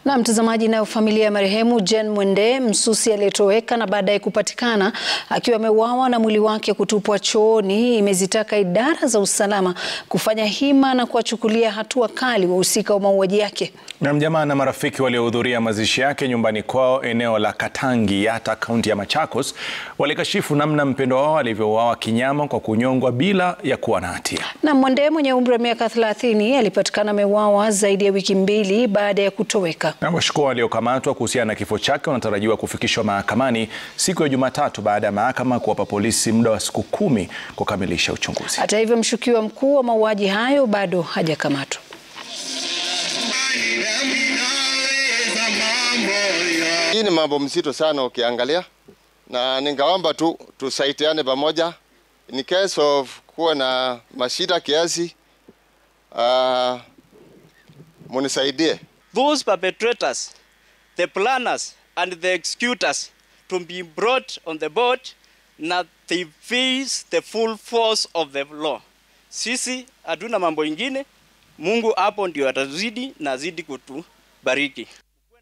Na mtazamaji, nayo familia ya marehemu Jane Mwende Msusi aliyetoweka na baadaye kupatikana akiwa ameuawa na mwili wake kutupwa chooni imezitaka idara za usalama kufanya hima na kuwachukulia hatua kali wahusika wa mauaji yake. Na mjamaa na marafiki waliohudhuria mazishi yake nyumbani kwao eneo la Katangi Yatta, kaunti ya Machakos walikashifu namna mpendwa wao alivyouawa kinyama kwa kunyongwa bila ya kuwa na hatia. Na Mwende mwenye umri wa miaka 30 alipatikana ameuawa zaidi ya wiki mbili baada ya kutoweka. Na washukiwa waliokamatwa kuhusiana na kifo chake wanatarajiwa kufikishwa mahakamani siku ya Jumatatu baada ya mahakama kuwapa polisi muda wa siku kumi kukamilisha uchunguzi. Hata hivyo, mshukiwa mkuu wa mauaji hayo bado hajakamatwa. Hii ni mambo mzito sana ukiangalia, na ningaomba tu tusaidiane pamoja in case of kuwa na mashida kiasi, uh, munisaidie. those perpetrators, the planners, and the executors to be brought on the board na they face the full force of the law. Sisi hatuna mambo ingine. Mungu hapo ndio atazidi na azidi kutubariki.